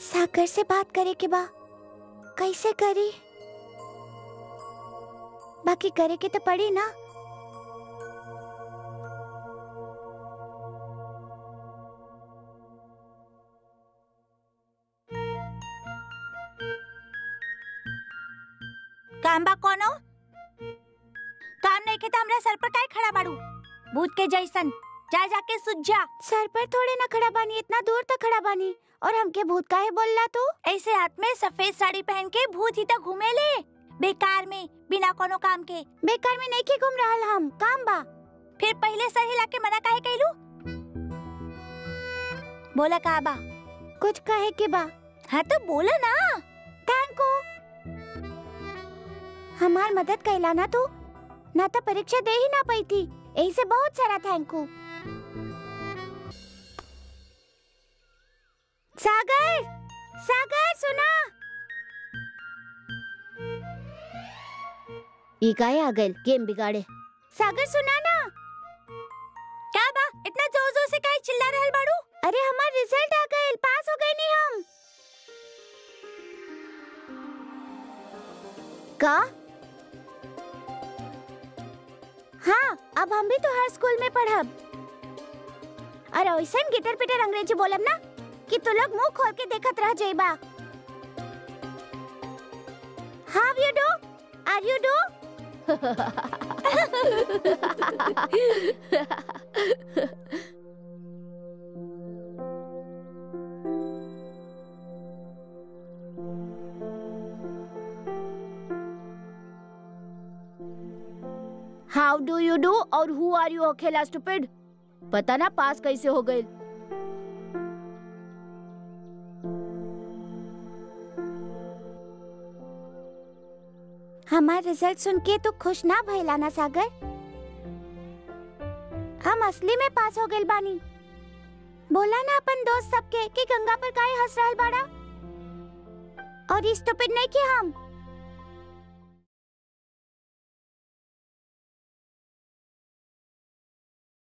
सागर से बात करे के बा कैसे करी बाकी करे के तो पड़ी ना काम बा कोनो काम नहीं के तो हमरा सर पर काहे खड़ा बाड़ू भूत के जैसन जा जाके सुझ जा सर पर थोड़े ना खड़ा बानी इतना दूर तक खड़ा बानी और हमके भूत काहे बोलला तू ऐसे हाथ में सफेद साड़ी पहन के भूत ही तो घूमे ले बेकार में बिना कोनो काम के बेकार में नहीं के घूम रहल हम काम बा फिर पहले सर हिला के मना काहे कहलू बोला का बा कुछ कहे के बा हाँ तो बोला ना थैंक यू हमार मदद कैला ना तू ना तो परीक्षा दे ही ना पाई थी यही से बहुत सारा थैंक यू सागर सागर सुना ई काहे आ गइल गेम बिगाड़े सागर सुना ना क्या बा इतना जोर जोर से काहे चिल्ला रहल बाड़ू अरे हमार रिजल्ट आ गइल पास हो गए नहीं हम का हाँ अब हम भी तो हर स्कूल में पढ़ब अरे वैसन गिटर पिटर अंग्रेजी बोलब ना कि तू लोग मुंह खोल के देखत रह जाइबा how you do are you do how do you do और हु आर यू अकेला स्टूपिड पता ना पास कैसे हो गए हमार रिजल्ट सुन के तो खुश ना भइला ना सागर हम असली में पास हो गइल बानी बोला ना अपन दोस्त सबके कि गंगा पर काहे हंस रहल बाड़ा और स्टूपिड नहीं कि हम